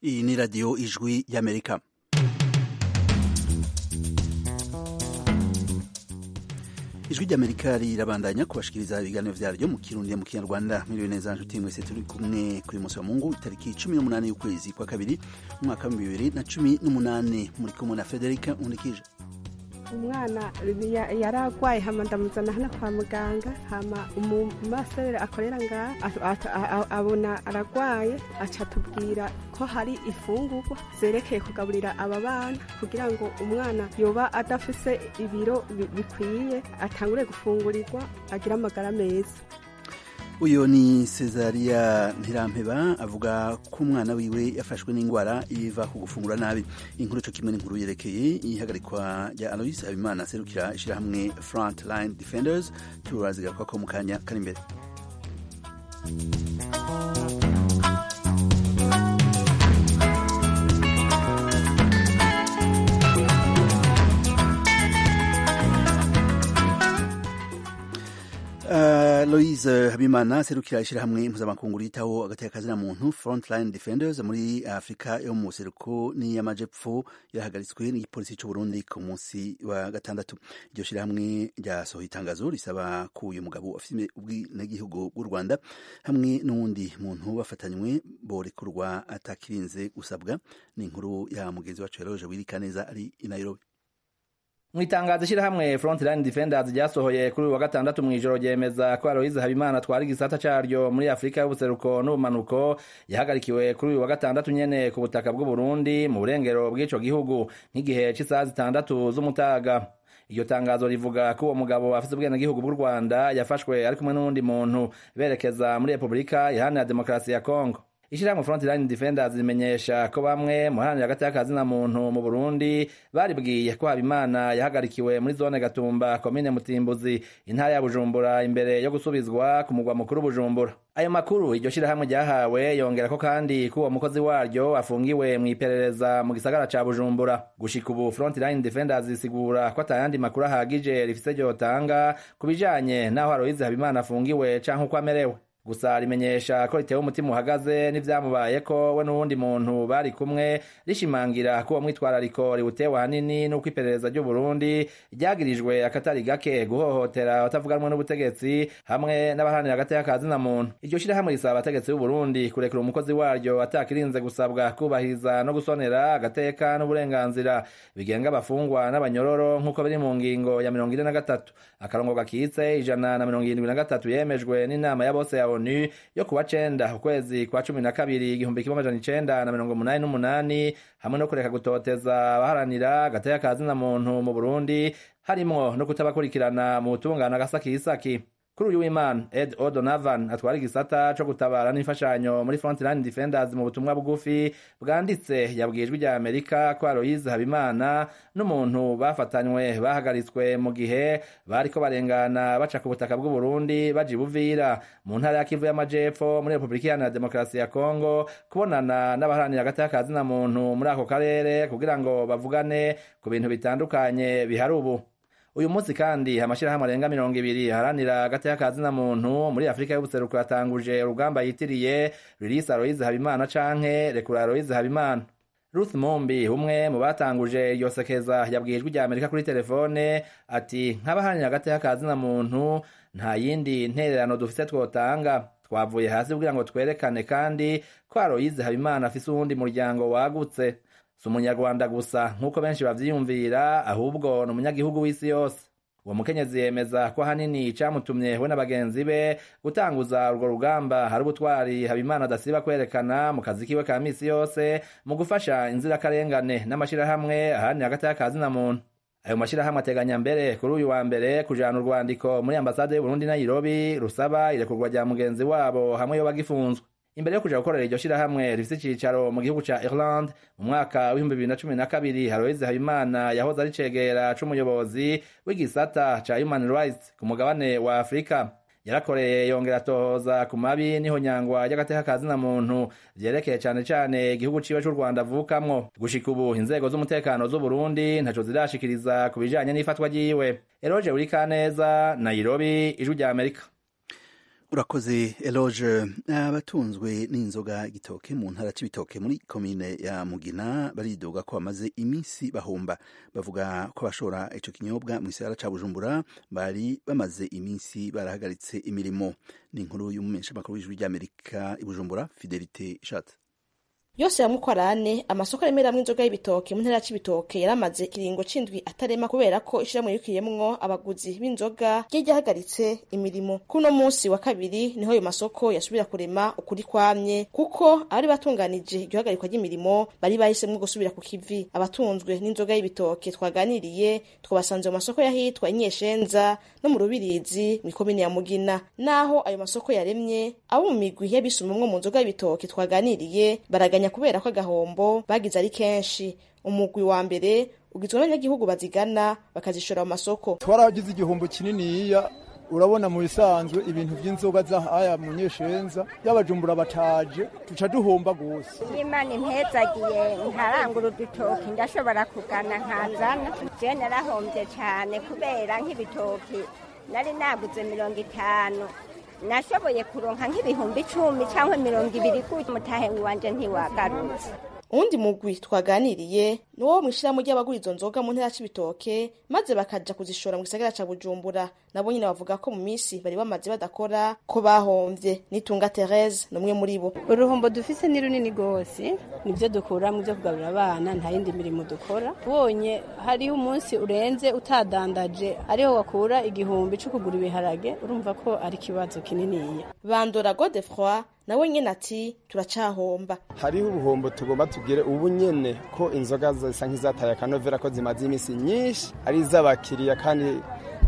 iyi ni radiyo ijwi y'amerika ijwi ry'amerika rirabandanya kubashikiriza ibiganiro vyaryo mu kirundi mu kinyarwanda miriwe neza nshuti mwese turi kumwe kuri musi wa mungu itariki cumi n'umunani y'ukwezi kwa kabiri umwaka w'ibihumbi bibiri na cumi n'umunani muri kumwe na federika nkundikije umwana yari arwaye hama ndamuzana hano kwa muganga hama umumasere akorera ngaha abona aragwaye aca atubwira ko hari ifungurwa zerekeye kugaburira aba bana kugira ngo umwana yoba adafise ibiro bikwiye atangure gufungurirwa agire amagara meza uyu ni Cesaria Ntirampeba avuga ko umwana wiwe yafashwe n'indwara iva ku gufungura nabi inkuru cyo kimwe n'inkuru yerekeye ihagarikwa rya Alois Habimana aserukira ishyirahamwe Frontline Defenders turazigaruka ko mu kanya kari imbere Uh, Louise Habimana serukira ishyirahamwe mpuzamakungu ritaho agateka kazina muntu Frontline Defenders muri Afrika yo mu buseruko n'iy'amajepfo yahagaritswe n'igipolisi cy'u Burundi ku munsi wa gatandatu iryo shyirahamwe ryasohoye itangazo risaba ko uyu mugabo afite ubwenegihugu bw'u Rwanda hamwe n'uwundi muntu bafatanywe borekurwa atakirinze gusabwa ni inkuru ya mugenzi wacu Eroge Wirikaneza ari i Nairobi mu itangazo ishyirahamwe Frontline Defenders ryasohoye kuri uyu wa gatandatu mu ijoro ryemeza ko Aloise Habimana atwara igisata caryo muri Afurika y'ubuseruko n'ubumanuko yahagarikiwe kuri uyu wa gatandatu nyene ku butaka bw'u Burundi mu burengero bw'ico gihugu nk'igihe c'isaha zitandatu z'umutaga iryo tangazo rivuga ko uwo mugabo afise ubwenegihugu bw'u Rwanda yafashwe ari kumwe n'uwundi muntu berekeza muri Repubulika iharanira demokarasi ya Kongo Ishirahamwe Frontline Defenders rimenyesha ko bamwe mu haranira hagati y'akazina muntu mu Burundi baribwiye ko Habimana yahagarikiwe muri zone Gatumba komine Mutimbuzi intara ya Bujumbura imbere yo gusubizwa ku mugwa mukuru Bujumbura ayo makuru iryo shirahamwe ryahawe yongera ko kandi ko uwo mukozi waryo afungiwe mu iperereza mu gisagara ca Bujumbura gushika ubu Frontline Defenders isigura ko atayandi makuru ahagije rifise ryotanga ku bijanye n'aho Aloise Habimana afungiwe canke uko amerewe gusa rimenyesha ko ritewe umutima uhagaze n'ivyamubaye ko we n'uwundi muntu bari kumwe rishimangira ko uwo mwitwarariko riwutewe ahanini n'uko iperereza ry'u Burundi ryagirijwe akatari gake guhohotera abatavuganwe n'ubutegetsi hamwe n'abaharanira hagati y'akazina muntu iryo shirahamwe risaba abategetsi b'u Burundi kurekura umukozi waryo atakirinze gusabwa kubahiriza no gusonera agateka n'uburenganzira bigenga abafungwa n'abanyororo nk'uko biri mu ngingo ya mirongo ine na gatatu akarongo gakitse ijana na mirongo irindwi na gatatu yemejwe n'inama ya bose ya onu yo kuwa cenda ukwezi kwa cumi na kabiri igihumbi kimwe amajana icenda na mirongo umunani n'umunani hamwe no kureka gutoteza abaharanira agateka kazina muntu mu burundi harimwo no kutabakurikirana mu butungane agasakisaki kuri uyu w'imana ed odonavan atwara igisata co gutabara n'imfashanyo muri frontline defenders mu butumwa bugufi bwanditse yabwiye ijwi rya amerika ko aloise habimana n'umuntu bafatanywe bahagaritswe mu gihe bariko barengana baca ku butaka bw'u burundi baja ibuvira mu ntara ya kivu y'amajepfo muri repubulika iharanira demokarasi ya kongo kubonana n'abaharanira hagati y'akazina muntu muri ako karere kugira ngo bavugane ku bintu bitandukanye bihari ubu uyu munsi kandi amashirahamwe arenga mirongo ibiri haranira hagati y'akazina muntu muri afurika y'ubuseruko yatanguje urugamba yitiriye ririsa aloise habimana canke rekura aloise habimana ruth mumbi umwe mu batanguje iryo sekeza yabwiye ijwi rya amerika kuri telefone ati nk'abaharanira hagati y'akazina muntu nta yindi ntererano dufise twotanga twavuye hasi kugira ngo twerekane kandi ko aloise habimana afise uwundi muryango wagutse si umunyarwanda gusa nk'uko benshi bavyiyumvira ahubwo ni umunyagihugu w'isi yose uwo mukenyezi yemeza ko ahanini icamutumye we na bagenzi be gutanguza urwo rugamba hari ubutwari habimana adasiba kwerekana mu kazi kiwe ka misi yose mu gufasha inzirakarengane n'amashirahamwe ahanini hagati y'akazina muntu ayo mashirahamwe ateganya mbere kuri uyu wa mbere kujana urwandiko muri ambasade y'uburundi nairobi rusaba irekurwa rya mugenzi wabo hamwe yoba gifunzwe imbere yo kuja gukorera iryo shirahamwe rifise icicaro mu gihugu ca Ireland mu mwaka w'ibihumbi bibiri na cumi na kabiri Aloise Habimana yahoze ari cegera c'umuyobozi w'igisata ca Human Rights ku mugabane wa Afrika yarakoreye yongera atohoza ku mabi niho nyangwa ry'agateka kazina muntu vyerekeye cane cane igihugu ciwe c'u Rwanda avukamwo gushika ubu inzego z'umutekano z'u Burundi ntaco zirashikiriza ku bijanye n'ifatwa ryiwe Eroje Urikaneza Nairobi ijwi rya Amerika urakoze eloge abatunzwe n'inzoga igitoke mu ntara c'ibitoke muri komine ya mugina baridoga ko bamaze iminsi bahomba bavuga ko abashora ico kinyobwa mu gisagara ca bujumbura bari bamaze iminsi barahagaritse imirimo ni inkuru y'umumenyeshamakuru w'ijwi ry'amerika i bujumbura fidelite ishatse yose ya mukwarane amasoko aremeramwo inzoga y'ibitoke mu ntara c'ibitoke yaramaze ikiringo c'indwi atarema kubera ko ishirahamwe rikiyemwo abaguzi b'inzoga ryari ryahagaritse imirimo kuri uno musi wa kabiri niho ayo masoko yasubira kurema ukuri kwamye kuko abari batunganije iryo hagarikwa ry'imirimo bari bahisemwo gusubira ku kivi abatunzwe n'inzoga y'ibitoke twaganiriye twabasanze mu masoko y'ahitwa inyeshenza no mu rubirizi mw'ikomine ya mugina naho ayo masoko yaremye abo mu migwi y'abisumamwo mu nzoga y'ibitoke twaganiriye baraganya kubera ko agahombo bagize ari kenshi umugwi wa mbere ugizwe n'abanyagihugu bazigana bakazishora mu masoko twaragize igihombo kininiya urabona mu bisanzwe ibintu by'inzoga z'ahaya mu nyeshenza y'abajumbura bataje tuca duhomba gose imana impezagiye ntarangura udutoki ndashobora kugana nkazana je narahombye cyane kubera nk'ibitoki nari naguze mirongo itanu nashoboye kuronka nk'ibihumbi icumi cyangwa mirongo ibiri gutyo umutahe wanje ntiwagarutse uwundi mugwi twaganiriye ni wo mw'ishirahamwe ry'abagura izo nzoga mu ntara c'ibitoke maze bakaja kuzishora mu gisagara ca bujumbura nabo nyine bavuga ko mu misi bari bamaze badakora ko bahomvye nitunga therese ni umwe muri bo uruhombo dufise ni runini rwose nibyo dukura mu byo kugaburira abana nta yindi mirimo dukora ubonye hariho umunsi urenze utadandaje ariho wakura igihumbi co kugura ibiharage urumva ko ari ikibazo kininiya bandora godefroi nawe nyene ati turacahomba hariho ubuhombo tugomba tugire ubu nyene ko inzoga zisa nk'izataye akanovera ko zimaze iminsi nyinshi ari iz'abakiriya kandi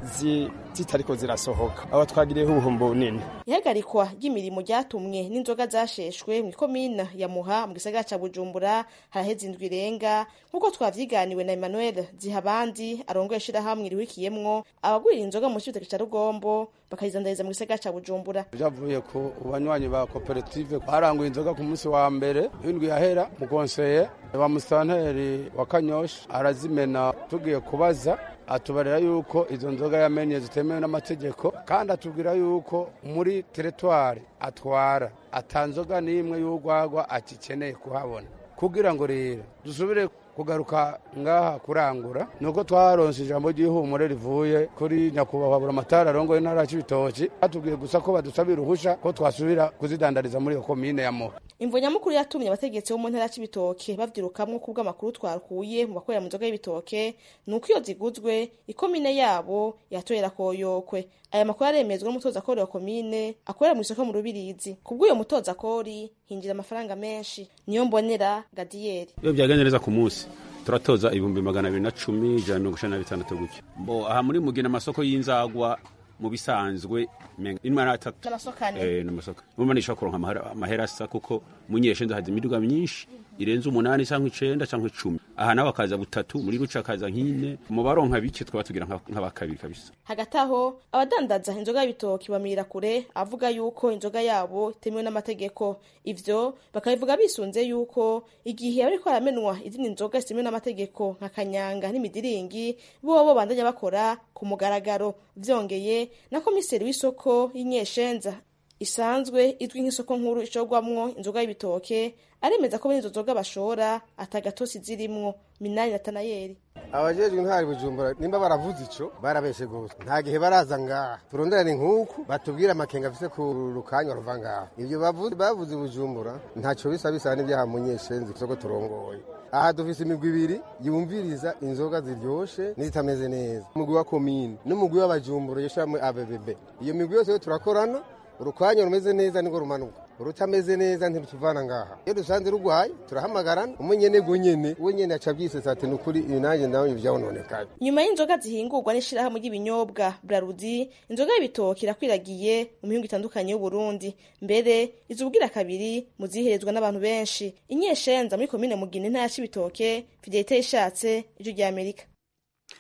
zitariko zirasohoka aho twagiriyeho ubuhombo bunini ihagarikwa ry'imirimo ryatumwe n'inzoga zasheshwe mw'ikomina ya muha mu gisagara ca bujumbura haraheze indwi irenga nk'uko twavyiganiwe na emmanuel zihabandi arongoye ishirahamwe rihurikiyemwo abagurira inzoga mu cibitoke ca rugombo bakayizandariza mu gisagara ca bujumbura vyavuye ku banywanyi ba koperative baranguye inzoga ku munsi wa mbere w'indwi yahera mukonseye wa musitanteri wa kanyosha arazimena tugiye kubaza atubarira yuko izo nzoga yamenye zitemewe n'amategeko kandi atubwira yuko muri teritwari atwara atanzoga n'imwe y'urwagwa akikeneye kuhabona kugira ngo rero dusubire kugaruka ngaha kurangura nuko twaronse ijambo ry'ihumure rivuye kuri nyakubahwa buramatari arongoye intara y'ibitoki batubwiye gusa ko badusabira uruhusha ko twasubira kuzidandariza muri iyo komine ya muha imvo nyamukuru yatumye abategetsi bo mu ntara c'ibitoke bavyirukamwo kubw'amakuru twakuye mu bakorera mu nzoga y'ibitoke ni uko iyo ziguzwe ikomine yabo yatorera koyokwe aya makuru aremezwa n'umutoza kori wa komine akorera mu isoko mu rubirizi kubw'uyo mutoza kori hinjira amafaranga menshi niyo mbonera gadiyeri iyo byagenze neza ku munsi turatoza ibihumbi magana abiri na cumi ijana na mirongo icenda na bitandatu gutyo mbo aha muri mugina amasoko y'inzagwa mu bisanzwe imwe n'atatu n'amasoko muma nishobora kuronka amahera asa kuko munyeshenza haza imiduga myinshi irenze umunani cyangwa icenda cyangwa icumi aha nawe akaza butatu muri ruca akaza nk'ine mu baronka bike twaba tugira nk'abakabiri kabisa hagati aho abadandaza inzoga y'ibitoki bamira kure avuga yuko inzoga yabo itemewe n'amategeko ivyo bakabivuga bisunze yuko igihe bariko baramenwa izindi nzoga zitemewe n'amategeko nka kanyanga n'imidiringi bobo bandanya bakora ku mugaragaro vyongeye na komiseri w'isoko y'inyeshenza isanzwe izwi nk'isoko nkuru ishorwamwo inzoga y'ibitoke aremeza ko bene izo nzoga bashora atagatosi zirimwo minani natanayeli abajejwe intwari bujumbura nimba baravuze ico barabeshe gose nta gihe baraza ngaha turonderane nk'uku batubwire amakenga afise ku rukanya ruva ngaha ivyo bavuze bujumbura ntaco bisa bisa n'ivyaha munyeshenzi isoko turongoye aha dufise imigwi ibiri yumviriza inzoga ziryoshe n'izitameze neza umugwi wa komine n'umugwi w'abajumbura yeshamwe abbb iyo migwi yose yo turakorana urukwanya rumeze neza niko rumanuka urutameze neza ntirutuvana ngaha iyo dusanze rugwaye turahamagarana umwe nyene gwo nyene uwe nyene aca byisesa ati nukuri ibi nanjye ndabonye ivyabononekaye nyuma y'inzoga zihingurwa n'ishirahamwe ry'ibinyobwa brarudi inzoga y'ibitoki irakwiragiye mu mihingo itandukanye y'uburundi mbere izubwira kabiri mu ziherezwa n'abantu benshi inyeshenza muri komine mugina intara y'ibitoke fidelite yishatse ijwi rya amerika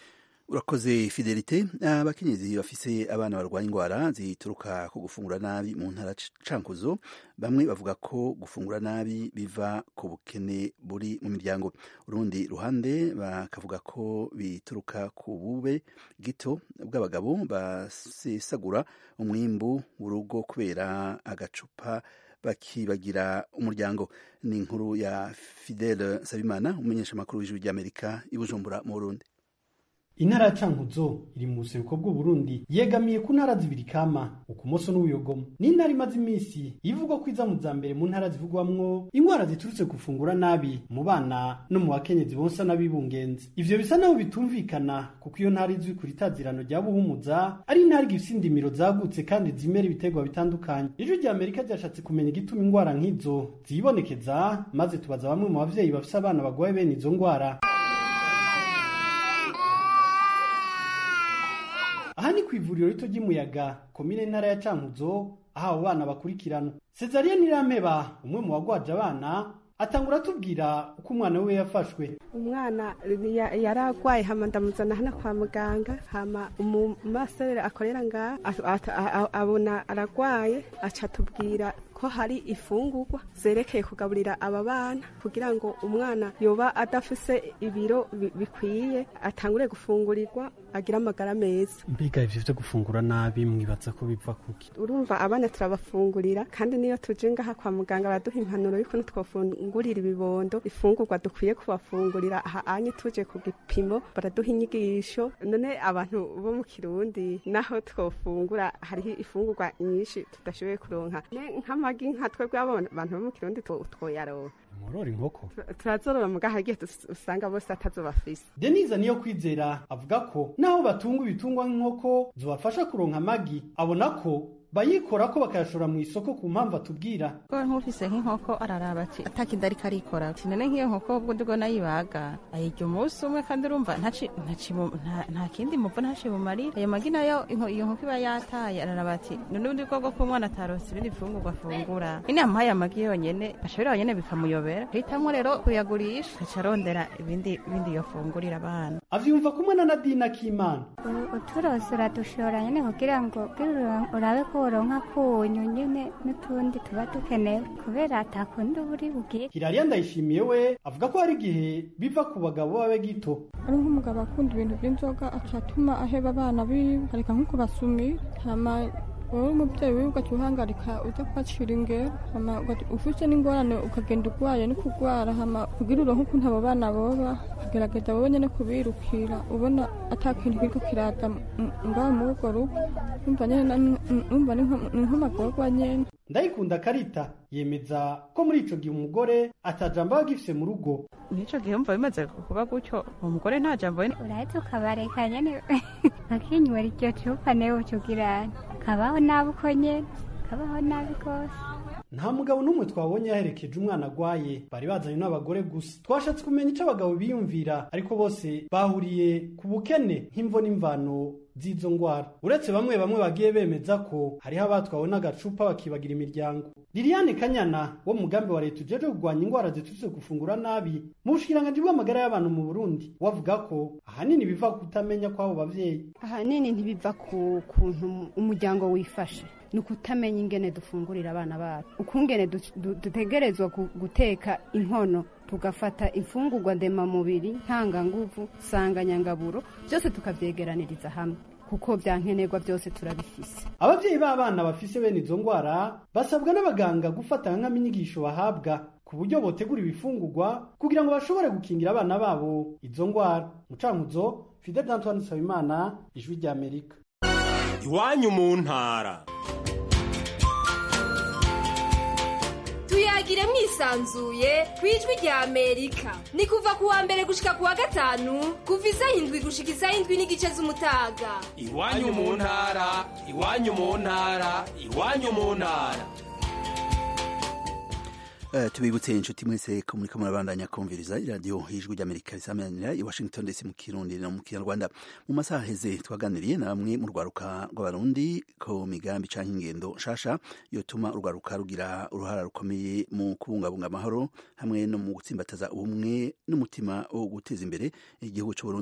urakoze fidelite abakenyezi bafise abana barwaye indwara zituruka ku gufungura nabi mu ntara cankuzo bamwe bavuga ko gufungura nabi biva ku bukene buri mu miryango urundi ruhande bakavuga ko bituruka ku bube gito bw'abagabo basesagura umwimbu w'urugo kubera agacupa bakibagira umuryango ni inkuru ya fidele sabimana umumenyeshamakuru w'ijwi ry'amerika i bujumbura mu burundi intara ya cankuzo iri mu buseruko bw'uburundi yegamiye ku ntara zibiri kama ukumoso n'ubuyogomo ni intara imaze iminsi ivugwa ko iza mu za mbere mu ntara zivugwamwo indwara ziturutse gufungura nabi mu bana no mu bakenyezi bonsa n'abibungenzi ivyo bisa naho bitumvikana kuko iyo ntara izwi ku ritazirano rya buhumuza ari intara igifise indimiro zagutse kandi zimera ibiterwa bitandukanye ijwi rya amerika ryashatse kumenya igituma indwara nk'izo zibonekeza maze tubaza bamwe mu bavyeyi bafise abana bagwaye bene izo ndwara aha ni ku ivuriro rito ry'umuyaga komine ntara ya cankuzo aho abo bana bakurikirana cesariya nirampeba umwe mu bagwaje abana atangura atubwira uko umwana we yafashwe umwana yari agwaye hama ndamuzana hano kwa muganga hama umumasere akorera ngaha abona aragwaye aca atubwira ko hari ifungurwa zerekeye kugaburira aba bana kugira ngo umwana yoba adafise ibiro bikwiye atangure gufungurirwa agire amagara meza mbega ivyo vyo gufungura nabi mwibaza ko biva kuki urumva abana turabafungurira kandi niyo tuje ngaha kwa muganga baraduha impanuro y'ukuntu twofungurira ibibondo ifungurwa dukwiye kubafungurira aha anye tuje ku gipimo baraduha inyigisho none abantu bo mu kirundi naho twofungura hariho ifungurwa nyinshi tudashoboye kuronka nk'amagi nka twebwe abantu bo mu kirundi twoyaronka murora inkoko turazorora mugaha hagiye usanga bose atazobafise denise niyo kwizera avuga ko naho batunga ibitungwa nk'inkoko zobafasha kuronka amagi abona ko bayikora ko bakayashora mu isoko ku mpamvu atubwira ko nk'ufise nk'inkoko araraba ati atakindi ariko arikora tinone nk'iyo nkoko ubwo ndigo nayibaga ayirya umunsi umwe kandi urumva nta kindi muvu ntaci bumarira ayo magi nayo iyo nkoko iba yataye araraba ati none ubundi bwoko bw'umwana ataronse ibindi bifungurwa afungura nyine yamuhaye amagi yonyene ashobora yonyene bikamuyobera hitamwo rero kuyagurisha aca arondera ibindi ibindi yofungurira abana avyumva kumwe na nadina k'imana uturose uradushora nyene kugira ngo urabe ko woronka kunyu nyene n'utundi tuba dukenewe kubera atakundi uba uri bugiye kirariya ndayishimiye we avuga ko hari igihe biva ku bagabo babe gito ari nk'umugabo akunda ibintu by'inzoga acatuma aheba abana biwe areka nko kubasumira hama wowe umubyeyi wiwe ugaca uhangarika uza kubacira ingero hama ufite n'ingorane ukagenda urwaye no kurwara hama kugira uronke ukuntu abo bana boba ukagerageza wowe nyene kubirukira ubona ata kintu kiriko kiraza ngaho muri urwo rugo umva nyene umva ni nk'amagorwa nyene ndayikunda karita yemeza ko muri ico gihe umugore atajambo aba agifise mu rugo nico gihe umva bimaze kuba gutyo umugore nta jambo urahetse ukabareka nyene bakinywera iryo cupa newe ucugirana kabaho nabi uko nyene kabaho nabi rwose nta mugabo n'umwe twabonye yaherekeje umwana agwaye bari bazanye n'abagore gusa twashatse kumenya ico abagabo biyumvira ariko bose bahuriye ku bukene nk'imvo n'imvano z'izo ngwara uretse bamwe bamwe bagiye bemeza ko hariho abatwawe n'agacupa bakibagira imiryango liliane kanyana wo mugambi wa leta ujeje kurwanya ingwara ziturutse gufungura nabi mu bushikiranganji bw'amagara y'abantu mu burundi wavuga ko ahanini biva kutamenya kw'abo bavyeyi ahanini ntibiva ku kuntu umuryango wifashe ni ukutamenya ingene dufungurira abana bacu ukungene dutegerezwa guteka inkono tugafata imfungurwa ndemamubiri ntanganguvu sanganyangaburo byose tukavyegeraniriza hamwe kuko byankenerwa byose turabifise abavyeyi b'abana bafise bene izo ngwara basabwa n'abaganga gufata nk'aminyigisho bahabwa ku buryo botegura ibifungurwa kugira ngo bashobore gukingira abana babo izo ngwara mucankuzo fidel antoine nsabimana ijwi ry'amerika iwanyu mu ntara tuyagire mwisanzuye ku ijwi rya amerika ni kuva ku wa mbere gushika ku wa gatanu kuva isaha indwi gushika isaha indwi n'igice z'umutaga iwanyu mu ntara iwanyu mu ntara iwanyu mu ntara Uh, tubibutse inshuti mwese ko muriko murabandanya kumviriza iradiyo y'ijwi ry'amerika risamanira i washington dc mu kirundi no mu kinyarwanda mu masaha heze twaganiriye na bamwe mu rwaruka rw'abarundi ko migambi canke ingendo nshasha yotuma urwaruka rugira uruhara rukomeye mu kubungabunga amahoro hamwe no mu gutsimbataza ubumwe n'umutima wo guteza imbere igihugu c'uburundi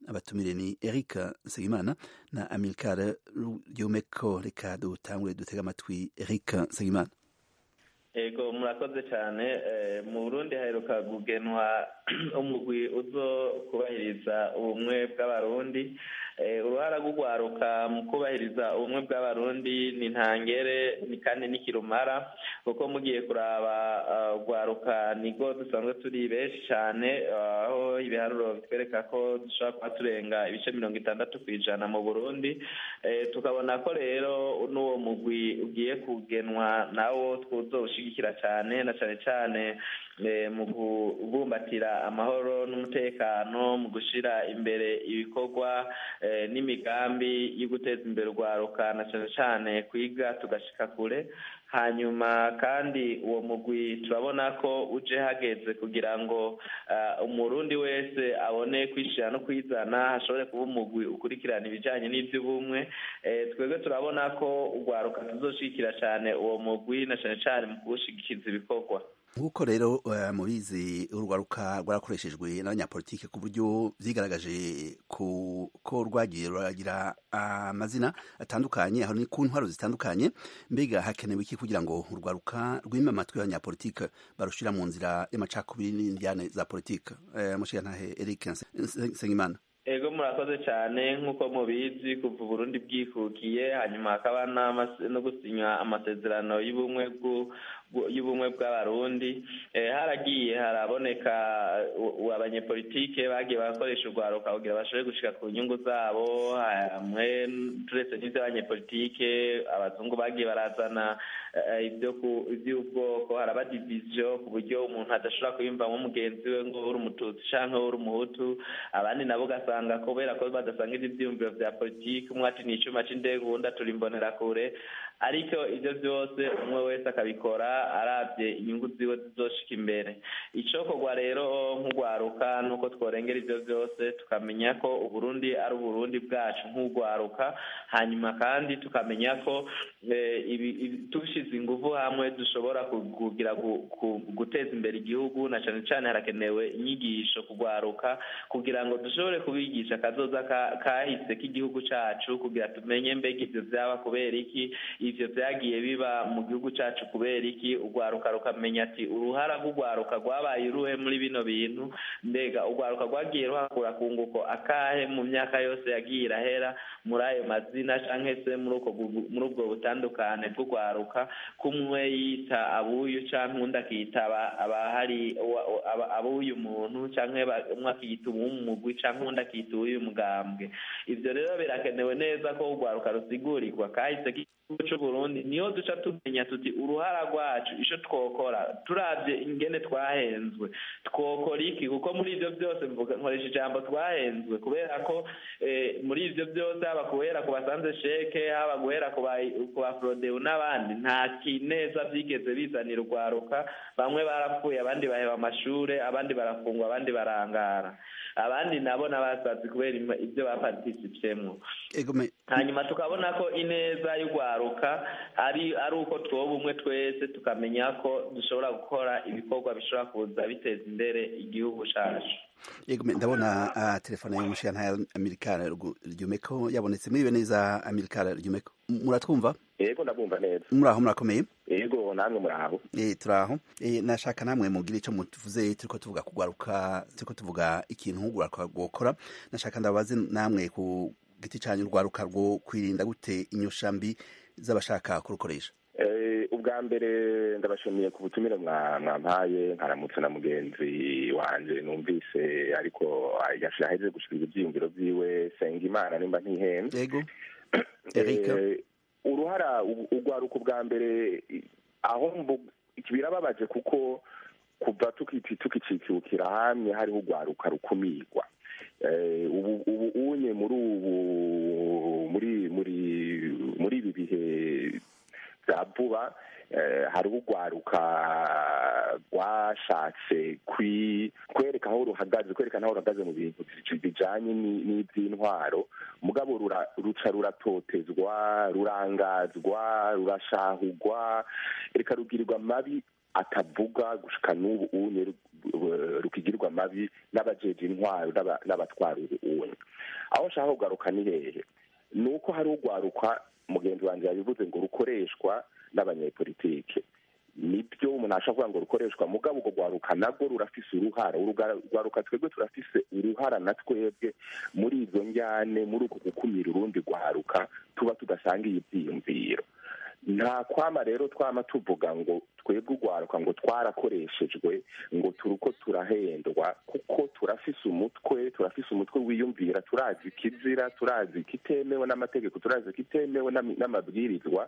abatumire ni eric nsengimana na amilcar ryomeko reka dutangure dutega amatwi eric nsengimana ego murakoze cyane mu burundi haheruka kugenwa umugwi uzo kubahiriza ubumwe bw'abarundi uruhara rw'urwaruka mu kubahiriza ubumwe bw'abarundi ni ntangere ni kandi n'ikirumara kuko mugiye kuraba urwaruka nibwo dusanzwe turi benshi cyane aho ibiharuro bitwereka ko dushobora kuba turenga ibice mirongo itandatu ku ijana mu burundi tukabona ko rero n'uwo mugwi ugiye kugenwa nawo twuzowushyigikira cyane na cyane cyane mu kubumbatira amahoro n'umutekano mu gushyira imbere ibikorwa n'imigambi yo guteza imbere urwaruka na cyane cyane kwiga tugashyika kure hanyuma kandi uwo mugwi turabona ko uje hageze kugira ngo umurundi wese abone kwishyira no kwizana hashobore kuba umugwi ukurikirana ibijyanye n'iby'ubumwe twebwe turabona ko urwaruka tuzoshyigikira cyane uwo mugwi na cyane cyane mu kuwushyigikiriza ibikorwa nk'uko rero mubizi urwaruka rwarakoreshejwe n'abanyapolitike ku buryo byigaragaje ko rwagiye ruragira amazina atandukanye aho ni ku ntwaro zitandukanye mbega hakenewe iki kugira ngo urwaruka rwime amatwi y'abanyapolitike barushira mu nzira y'amacakubiri n'indyane za politike mushigantahe eric nsengimana ego murakoze cyane nk'uko mubizi kuva uburundi bwikukiye hanyuma hakaba no gusinywa amasezerano y'ubumwe y'ubumwe bw'abarundi haragiye haraboneka abanyepolitike bagiye barakoresha urwaruka kugira bashobore gushika ku nyungu zabo hamwe turetse n'iby'abanyepolitike abazungu bagiye barazana iby'ubwoko haraba diviziyo ku buryo umuntu adashobora kuyumvamo mugenzi we ngo uri umututsi cyangwa uri umuhutu abandi nabo ugasanga kubera ko badasanga ibyiyumviro bya politiki umwe ati ni icyuma cy'indege uwundi aturi imbonera kure ariko ibyo byose umwe wese akabikora arabye inyungu ziwe zizoshika imbere icokorwa rero nk'urwaruka nuko tworengera ibyo byose tukamenya ko uburundi ari uburundi bwacu nk'urwaruka hanyuma kandi tukamenya ko dushyize ingufu hamwe dushobora kugira guteza imbere igihugu na cyane cyane harakenewe inyigisho kugwaruka kugira ngo dushobore kubigisha akazoza kahise k'igihugu cyacu kugira tumenye mbega ibyo byaba kubera iki ivyo vyagiye biba mu gihugu cacu kubera iki urwaruka rukamenya ati uruhara rw'urwaruka rwabaye uruhe muri bino bintu mbega urwaruka rwagiye ruhakura kunguko akahe mu myaka yose yagiye irahera muri ayo mazina canke se muri ubwo butandukane bw'urwaruka kumwe yita abuyu canke undi akita abahari abuyu muntu canke umwe akiyita uw'umugwi canke undi akita uw'uyu mugambwe ivyo rero birakenewe neza ko urwaruka rusigurirwa kahise c'uburundi niyo duca tumenya tuti uruhara rwacu ico twokora turavye ingene twahenzwe twokora iki kuko muri ivyo byose mvuga nkoresha ijambo twahenzwe kubera ko muri ivyo byose haba guhera ku basanze sheke haba guhera ku ba frodeu n'abandi nta kineza vyigeze bizanira urwaruka bamwe barapfuye abandi baheba amashure abandi barafungwa abandi barangara abandi nabo n'abasazi kubera ibyo bapartisipyemwo hanyuma tukabona ko ineza y'urwaruka ari ari uko twoba umwe twese tukamenya ko dushobora gukora ibikorwa bishobora kuza biteza imbere igihugu cacu yego ndabona uh, telefone y'umushyirantara ya amerikana ryumeko yabonetse muribe neza amerikana ryumeko muratwumva yego ndabumva neza muraho murakomeye yego namwe muraho eh turaho eh nashaka namwe mugire ico mutuvuze turiko tuvuga kugwaruka turiko tuvuga ikintu ugwaruka gukora nashaka ndabaze namwe ku giti cyanyu urwaruka rwo kwirinda gute inyoshambi z'abashaka kurukoresha ubwa mbere ndabashimiye ku butumire mwampaye nkaramutse na mugenzi wanje numvise ariko yashaheze gushikiriza ivyiyumviro vyiwe senga imana nimba ntihenze yego uruhara urwaruka ubwa mbere aho birababaje kuko kuva tukicikukira hamwe hariho urwaruka rukumirwa ubu unye muri ubu muri muri muri ibi bihe bya vuba hariho urwaruka rwashatse kwereka aho ruhagaze kwerekana aho ruhagaze mu bintu bijanye n'iby'intwaro mugabo ruca ruratotezwa rurangazwa rurashahugwa reka rugirirwa mabi atavuga gushika n'ubu unye rukigirwa amabi n'abajeje intwaro n'abatwara unye aho nshaka kugaruka ni hehe ni uko hari urwaruka mugenzi wanjye yabivuze ngo rukoreshwa n'abanyepolitike nibyo umuntu ashobora kuvuga ngo rukoreshwa mugabo urwo rwaruka nabwo rurafise uruhara urwaruka twebwe turafise uruhara na twebwe muri izo njyane muri uku gukumira urundi rwaruka tuba tudasangiye ibyiyumviro nta kwama rero twama tuvuga ngo twebwe urwaruka ngo twarakoreshejwe ngo turuko turahendwa kuko turafise umutwe turafise umutwe wiyumvira turazi ikizira turazi ikitemewe n'amategeko turazi ikitemewe n'amabwirizwa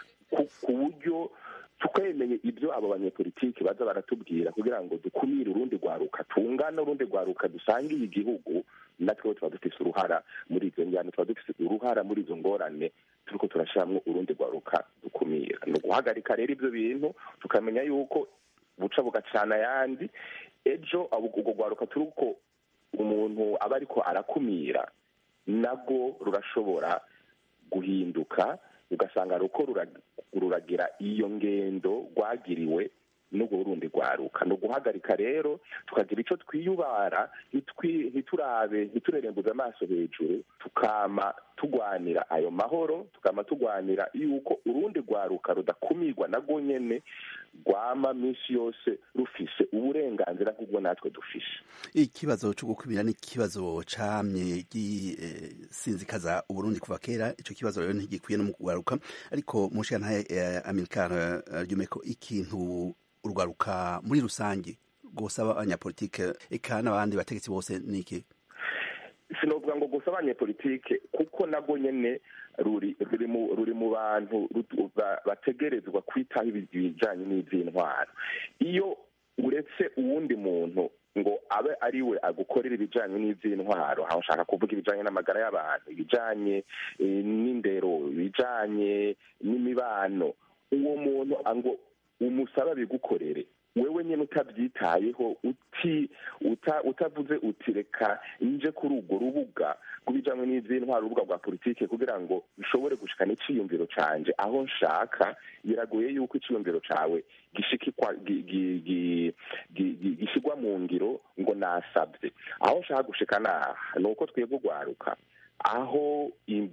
ku buryo twemeye ibyo abo banyepolitiki baza baratubwira kugira ngo dukumire urundi rwaruka tungana urundi rwaruka dusangiye igihugu natwe tuba dufise uruhara muri izo njyana tuba dufise uruhara muri izo ngorane turiko turashiramwo urundi rwaruka dukumira ni uguhagarika rero ibyo bintu tukamenya yuko buca bugacana ayandi ejo urwo rwaruka turuko umuntu aba ariko arakumira nabwo rurashobora guhinduka ugasanga ruko ruragira iyo ngendo rwagiriwe n'ubwo rundi rwaruka ni uguhagarika rero tukagira icyo twiyubara ntiturabe ntiturerembuze amaso hejuru tukama tugwanira ayo mahoro tukama tugwanira yuko urundi rwaruka rudakumirwa nabwo nyene rwama minsi yose rufise uburenganzira nk'ubwo natwe dufise ikibazo cyo gukumira ni ikibazo camye gisinzikaza uburundi kuva kera ico kibazo rero ntigikwiye no mu kugaruka ariko mushiyantahe amerikana ryumeko ikintu urwaruka muri rusange gusaba abanyapolitike eka n'abandi bategetsi bose niki sinovuga ngo gusa abanyepolitike kuko nabwo nyene ruri ruri mu ruri mu bantu bategerezwa kwitaho ibijanye n'ivy'intwaro iyo uretse uwundi muntu ngo abe ari we agukorera ibijanye n'ivy'intwaro aho nshaka kuvuga ibijanye n'amagara y'abantu ibijanye n'indero ibijanye n'imibano uwo muntu ngo umusaba bigukorere wewe nyine utabyitayeho uti utavuze uti reka nje kuri urwo rubuga kubijyanye n'iby'intwaro urubuga rwa politiki kugira ngo bishobore gushikana icyiyumviro canje aho nshaka biragoye yuko icyiyumviro cawe gishikikwa gishyirwa mu ngiro ngo nasabye aho nshaka gushika naha ni uko twebwe urwaruka aho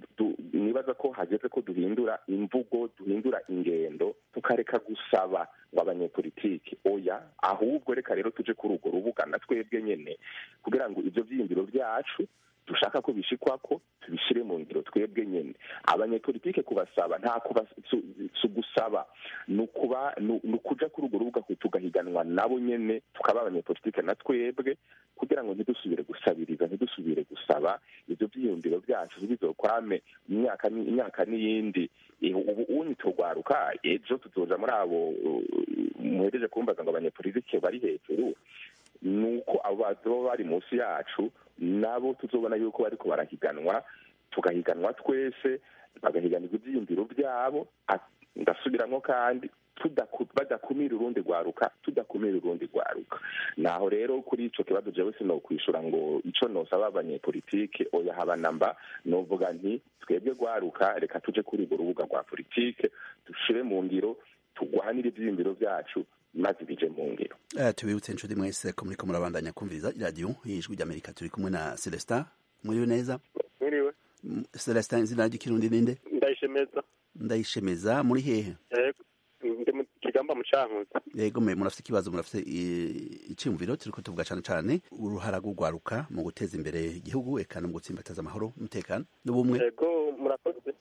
nibaza ko hageze ko duhindura imvugo duhindura ingendo tukareka gusaba ngo abanyepolitiki oya ahubwo reka rero tuje kuri urwo rubuga na twebwe nyene kugira ngo ivyo vyiyumviro vyacu dushaka ko bishikwako tubishire mu ngiro twebwe nyene abanyepolitike kubasaba nta kuba si ugusaba ni ukuba ni ukuja kuri urwo rubuga tugahiganwa nabo nyene tukaba abanyepolitike na twebwe kugira ngo ntidusubire gusabiriza ntidusubire gusaba ivyo vyiyumviro vyacu bizokwame imyaka imyaka n'iyindi ubu unyi turwaruka ejo tuzoja muri abo muhejeje kumbaza ngo abanyepolitike bari hejuru ni uko abo bazoba bari munsi yacu nabo tuzobona yuko bariko barahiganwa tugahiganwa twese bagahiganirwa ivyiyumviro vyabo ndasubiramwo kandi badakumira urundi rwaruka tudakumira urundi rwaruka naho rero kuri ico kibazo jewe sinokwishura ngo ico nosaba abanyepolitike oya haba namba novuga nti twebwe rwaruka reka tuje kuri urwo rubuga rwa politike dushire mu ngiro tugwanire ivyiyumviro vyacu maze bije mu ngiro tubibutse inshuti mwese ko muriko murabandanya kumviriza iradiyo y'ijwi ry'amerika turi kumwe na celestin mwiriwe neza mwiriwe celestin izina ry'ikirundi ninde ndayishemeza ndayishemeza muri hehe ndi mu kigamba mu cankuzo yego mwe murafite ikibazo murafite iciyumviro turiko tuvuga cane cane uruhara rw'urwaruka mu guteza imbere igihugu eka no mu gutsimbataza amahoro umutekano n'ubumwe yego murakoze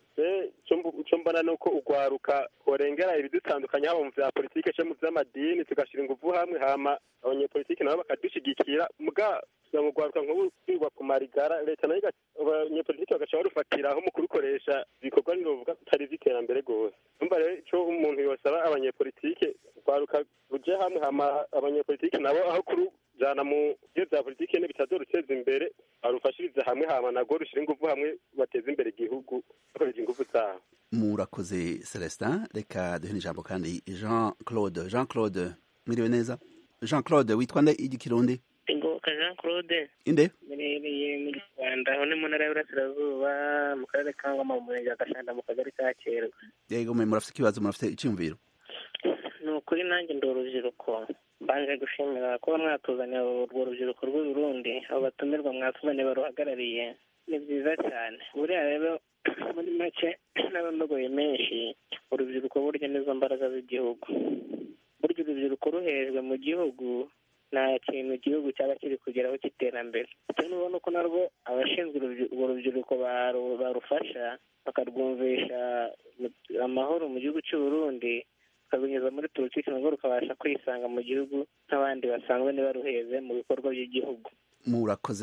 icyo mbona ni uko urwaruka horengera ibidutandukanye haba mu vya politike cyangwa mu vy'amadini tugashira inguvu hamwe hama abanyepolitike nabo bakadushigikira muga kugira ngo urwaruka nk'ubu kwirwa ku marigara leta nayo abanyepolitike bagaca barufatiraho mu kurukoresha ibikorwa nirovuga bitari ivy'iterambere rwose umva rero ico umuntu yosaba abanyepolitike urwaruka ruje hamwe hama abanyepolitike nabo aho kurujana mu byo vya politike ne bitazoruteza imbere barufashirize hamwe hama nagwo rushira inguvu hamwe bateze imbere igihugu bakoresha inguvu zabo murakoze celestin reka duhe ijambo kandi jean claude jean claude mwiriwe neza jean claude witwa nde igikirundi ingoka jean claude inde murereye mu rwanda aho ni mu ntara y'uburasirazuba mu karere ka ngoma mu murenge wa gashanda mu kagari ka kerwa yego mwe murafite ikibazo murafite icyumviro ni kuri nanjye ndi urubyiruko mbanje gushimira kuba mwatuzaniye urwo rubyiruko rw'u Burundi abo batumirwa mwatuzaniye baruhagarariye ni byiza cyane buriya rero muri make n'abamugoye menshi urubyiruko burya nizo mbaraga z'igihugu burya urubyiruko ruhejwe mu gihugu nta kintu igihugu cyaba kiri kugeraho cy'iterambere bitewe n'ubona ko narwo abashinzwe urwo rubyiruko barufasha bakarwumvisha amahoro mu gihugu cy'u Burundi bakarwinjiza muri politiki narwo rukabasha kwisanga mu gihugu nk'abandi basanzwe ntibaruheze mu bikorwa by'igihugu murakoze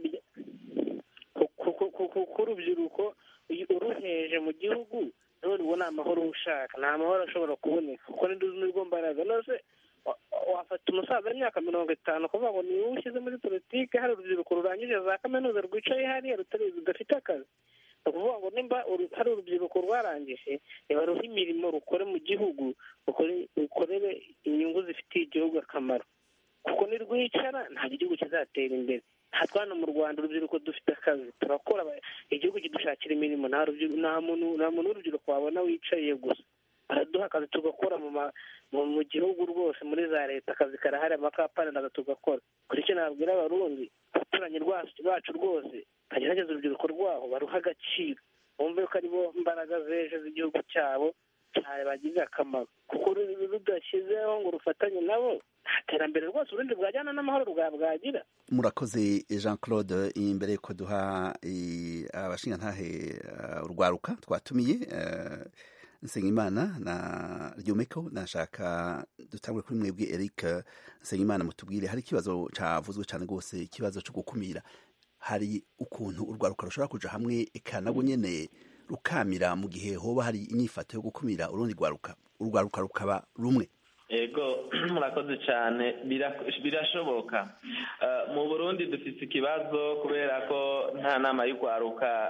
kuko urubyiruko uruheje mu gihugu none ubona amahoro ushaka nta mahoro ashobora kuboneka kuko nirwo mbaraga nose wafata umusaza w'imyaka mirongo itanu kuvuga ngo niwe ushyize muri politiki hari urubyiruko rurangije za kaminuza rwicaye hariya rudafite akazi ni ukuvuga ngo nimba hari urubyiruko rwarangije ruha imirimo rukore mu gihugu rukorere inyungu zifitiye igihugu akamaro kuko nirwicara ntabwo igihugu kizatera imbere hatwa hano mu rwanda urubyiruko dufite akazi turakora igihugu kidushakira imirimo nta muntu w'urubyiruko wabona wicaye gusa baraduha akazi tugakora mu gihugu rwose muri za leta akazi karahari amakapani nazo tugakora kuri icyo nabwira abarundi abaturanyi bacu rwose bagerageza urubyiruko rwaho baruha agaciro bumve ko aribo mbaraga z'ejo z'igihugu cyabo cyane bagirira akamaro kuko rudashyizeho ngo rufatanye nabo nta terambere rwose urundi bwajyana n'amahoro bwagira murakoze jean claude imbere yuko duha abashingantahe urwaruka twatumiye nsengimana na ryomeko nashaka dutangure kuri mwebwe eric nsengimana mutubwire hari ikibazo cyavuzwe cyane rwose ikibazo cyo gukumira hari ukuntu urwaruka rushobora kuja hamwe eka nabwo nyene rukamira mu gihe hoba hari inyifato yo gukumira urundi rwaruka urwaruka rukaba rumwe ego murakoze cyane birashoboka mu burundi dufite ikibazo kubera ko nta nama y'urwaruka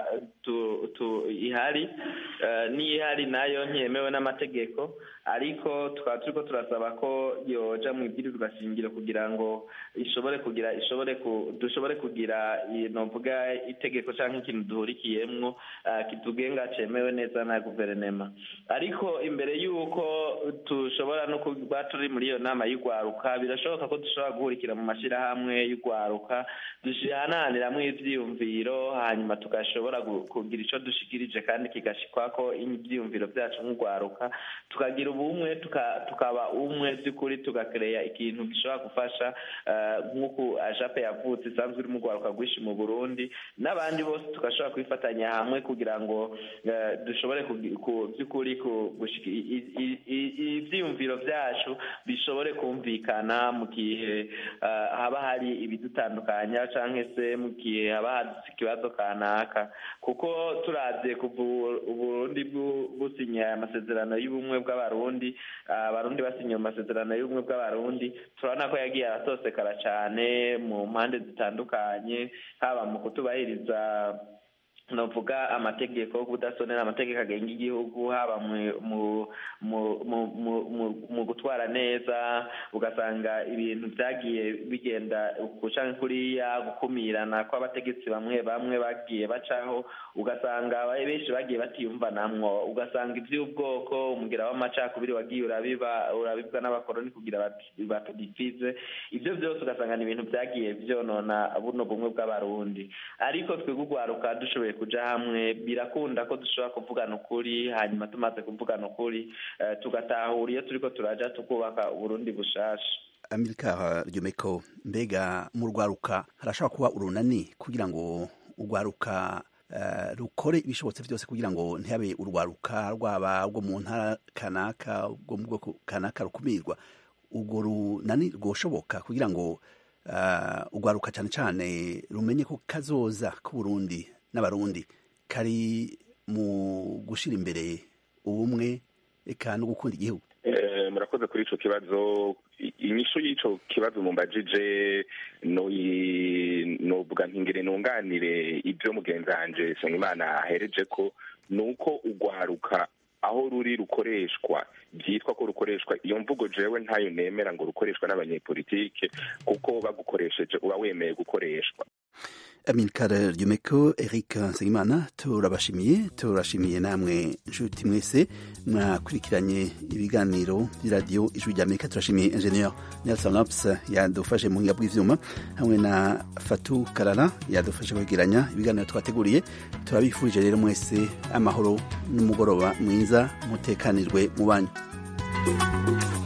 ihari n'ihari nayo ntiyemewe n'amategeko ariko tukaba turi ko turasaba ko yoja mu ibwirizwa shingiro kugira ngo ishobore kugira ishobore dushobore kugira novuga itegeko cyangwa ikintu duhurikiyemwo kitugenga cemewe neza na guverinema ariko imbere y'uko tushobora no kuba turi muri iyo nama y'urwaruka birashoboka ko dushobora guhurikira mu mashyirahamwe y'urwaruka duhananiramwo ivyiyumviro hanyuma tugashobora kugira ico dushikirije kandi kigashikwako ivyiyumviro vyacu nk'urwaruka tukagira ubumwe tukaba umwe by'ukuri tugakereya ikintu gishobora gufasha nk'uko ajape yavutse isanzwe iri mu rwaruka rwinshi mu burundi n'abandi bose tugashobora kwifatanya hamwe kugira ngo dushobore by'ukuri ibyiyumviro byacu bishobore kumvikana mu gihe haba hari ibidutandukanya cyangwa se mu gihe haba hadutse ikibazo kanaka kuko turabye kuva uburundi businya amasezerano y'ubumwe bw'abarundi abarundi basinye amasezerano y'ubumwe bw'abarundi turabona ko yagiye aratosekara cyane mu mpande zitandukanye haba mu kutubahiriza novuga amategeko kudasonera amategeko agenga igihugu haba mu gutwara neza ugasanga ibintu byagiye bigenda guca kuriya gukumirana kw'abategetsi bamwe bamwe bagiye bacaho ugasanga benshi bagiye batiyumvanamwo ugasanga iby'ubwoko umugira w'amacakubiri wagiye urabiba urabibwa n'abakoroni kugira batudifize ibyo byose ugasanga ni ibintu byagiye byonona buno bumwe bw'abarundi ariko twebwe urwaruka dushoboye kuja hamwe birakunda ko dushobora kuvugana ukuri hanyuma tumaze kuvugana ukuri tugatahura iyo turiko turaja tukubaka uburundi bushasha amerika ryomeko mbega mu rwaruka harashobora kuba urunani kugira ngo urwaruka rukore ibishobotse byose kugira ngo ntihabe urwaruka rwaba rwo mu ntara kanaka rwo mu bwoko kanaka rukumirwa urwo runani rwoshoboka kugira ngo urwaruka cyane cyane rumenye ko kazoza k'uburundi n'abarundi kari mu gushyira imbere ubumwe eka no gukunda igihugu murakoze kuri icyo kibazo inyishu y'icyo kibazo mumbajije novuga ntingire nunganire ibyo mugenzi wanjye Nsengimana ahereje ko ni uko urwaruka aho ruri rukoreshwa byitwa ko rukoreshwa iyo mvugo jewe ntayo nemera ngo rukoreshwa n'abanyepolitike kuko bagukoresheje uba wemeye gukoreshwa Amilcar Ryumeko Eric Nsengimana turabashimiye turashimiye namwe nshuti mwese mwakurikiranye ibiganiro by'iradiyo ijwi rya Amerika turashimiye Engineer Nelson Ops yadufashe mu buhinga bw'ivyuma hamwe na Fatu Karara yadufashe kwegeranya ibiganiro twateguriye turabifurije rero mwese amahoro n'umugoroba mwiza mutekanirwe mu banyu